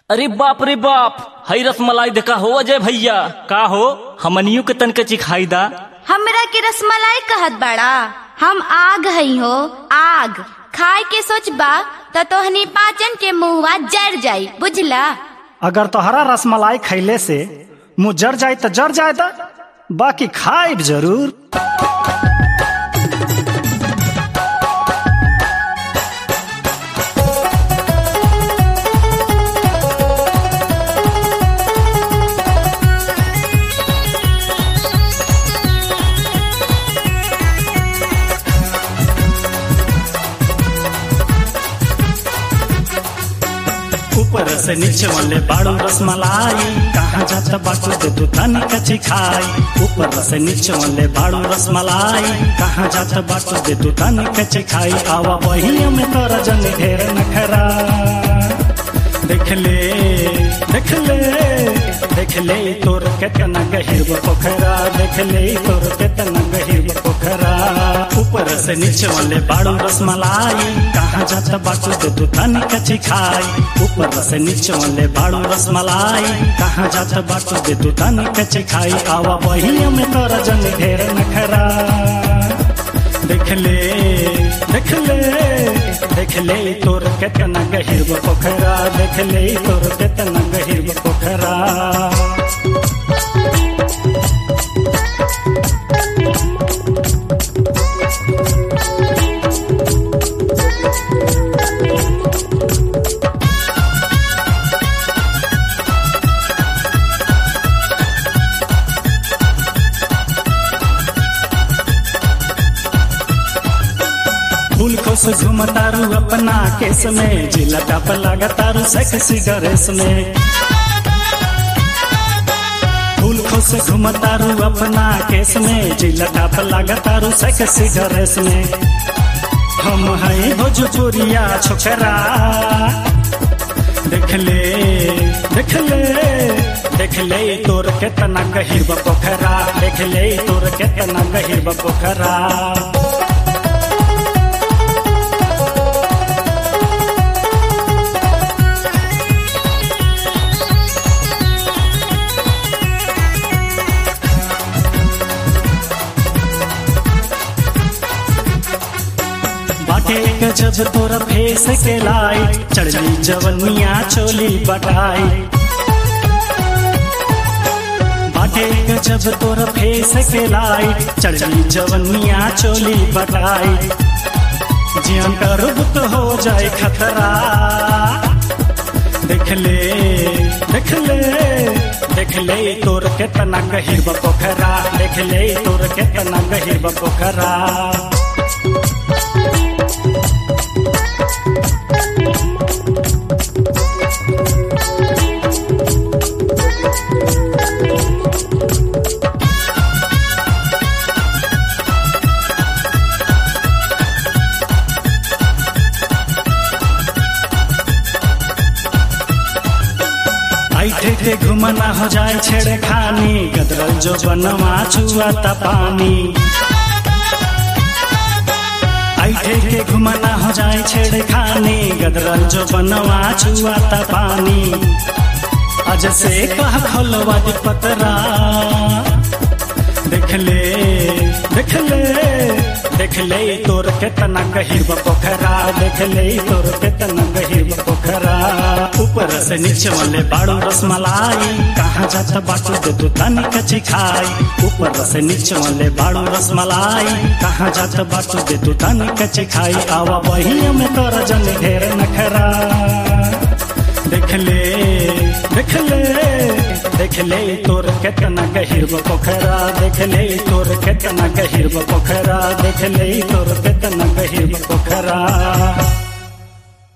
अरे बाप रे बाप हई रसमलाई देखा हो अजय भैया का हो हमनियों के तन के चिखाई दा हमरा के रसमलाई कहत बड़ा हम आग हई हो आग खाए के सोचबा त तोहनी पाचन के मुहवा जर जाई बुझला अगर तोहरा रसमलाई खैले से मुँह जर जाए तो जर जाए दा बाकी खाइब जरूर ऊपर से नीचे वाले बाड़ू रसमलाई कहाँ जाता बाटू दे तू तनी कची खाई ऊपर से नीचे वाले बाड़ू रसमलाई कहाँ जाता बाटू दे तू तनी कची खाई आवा बहिया में तोरा जन ढेर नखरा देख ले देख ले देख ले तोर केतना गहिर बा पोखरा देख ले तोर केतना गहिर बा पोखरा ऊपर से नीचे वाले बाड़ू रसमलाई कहाँ जाता बाटू दे तू तनी कची खाई ऊपर से नीचे वाले बाड़ू रसमलाई कहाँ जाता बाटू दे तू तनी कची खाई आवा बहिया में तोरा जन ढेर नखरा देख ले देख ले देख ले तोर केतना गहिर बा पोखरा देख ले तोर केतना गहिर बा पोखरा फूल खोस घुमतारू अपना केस में जिला टप लगातारू सेक्सी ड्रेस में फूल खोस घुमतारू अपना केस में जिला टप लगातारू सेक्सी ड्रेस में हम हैं भोजपुरिया छोकरा देख ले देख ले देख ले तोर केतना गहिर बा पोखरा देख ले तोर केतना गहिर बा पोखरा बाटे गजब तोरा फेस के लाइट चढ़ली जवनिया चोली बटाई बाटे गजब तोरा फेस के लाइट चढ़ली जवनिया चोली बटाई जियन करब तो हो जाए खतरा देख ले देख ले देख ले तोर केतना गहिर बा पोखरा देख ले तोर केतना गहिर बा पोखरा ऐठे के घुमना हो जाए छेड़े खानी गदरल जो बनवा छुआता पानी ऐठे के घुमना हो जाए छेड़े खानी गदरल जो बनवा छुआता पानी अज से कह खोलवा दी पतरा देख ले देख ले देख ले तोर केतना गहिर बा पोखरा देख ले तोर केतना गहिर बा पोखरा ऊपर से नीचे वाले बाड़ू रसमलाई कहाँ जाता बाटू दे तू तनी कची खाई ऊपर से नीचे वाले बाड़ू रसमलाई कहाँ जाता बाटू दे तू तनी कची खाई आवा बहिया में तोरा जन ढेर नखरा देख ले देख ले देख ले तोर केतना गहिर बा पोखरा देख ले तोर केतना गहिर बा पोखरा देख ले तोर केतना गहिर बा पोखरा